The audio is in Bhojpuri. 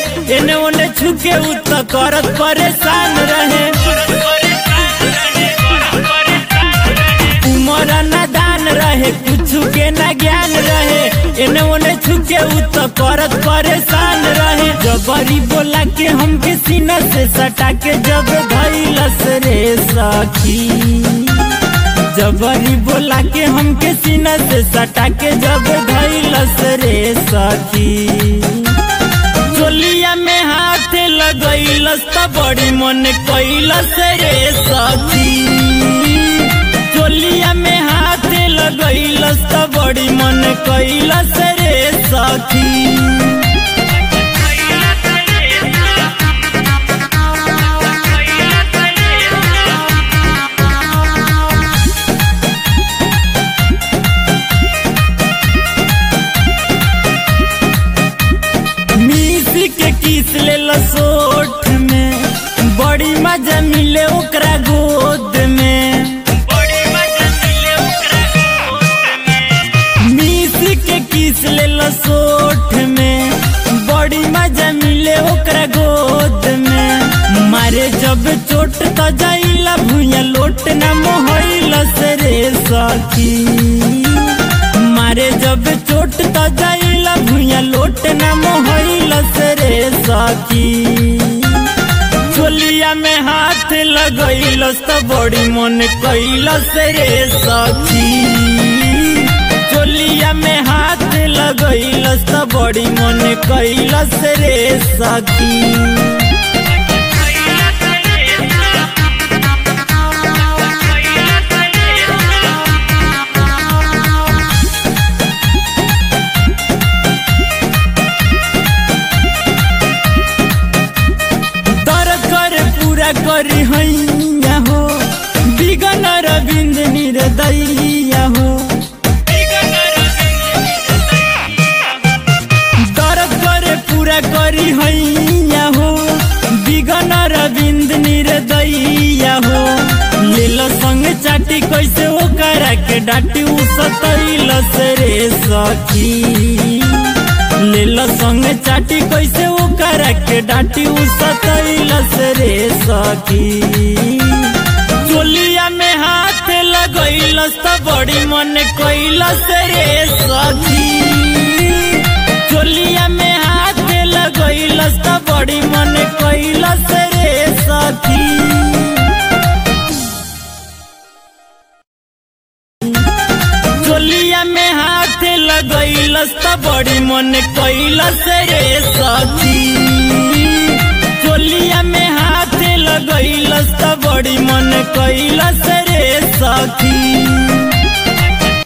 एने ओने छुके उ त करत परेशान रहे उमर नादान रहे कुछ के ना ज्ञान रहे एने ओने छुके उ त करत परेशान रहे जबरी बोला के हमके सीना से सटा के जब धैलस रे सखी जबरी बोला के हमके सीना से सटा के जब धैलस रे सखी चोलिया में हाथ लगैलस त बड़ी मन कैलस रे सखी चोलिया में हाथ लगैलस त बड़ी मन कैलस रे सखी मिसी के किस ले सोठ में बड़ी मजा मिले ओकरा गोद में मिसी के किस ले सोठ में बड़ी मजा मिले ओकरा गोद में मारे जब चोट त जाइला भुइया लोट ना मोहइलस रे सखी मारे जब चोट त जाइला भुइया लोट ना मोहइलस रे सखी चोलिया में हाथ लगैलस त बड़ी मन कैलस रे सखी चोलिया में हाथ लगैलस त बड़ी मन कैलस रे सखी दर्द कर पूरा करी हैया हो बिगन रविंद निर्दैया हो दर्द कर पूरा करी हैया हो बिगन रविंद निर्दैया हो लेल संग चाटी कैसे ओकरा के डाटी उ सतैलस रे सखी लेल संग चाटी कैसे ओकरा के डाटी उ सतैलस रे सखी चोलिया में हाथ लगैलस त बड़ी मन कैलस रे सखी चोलिया में हाथ लगैलस त बड़ी मन कैलस रे सखी चोलिया में हाथ लगैलस त बड़ी मन कैलस रे सखी चोलिया में हाथ लगैलस त बड़ी मन कैलस रे सखी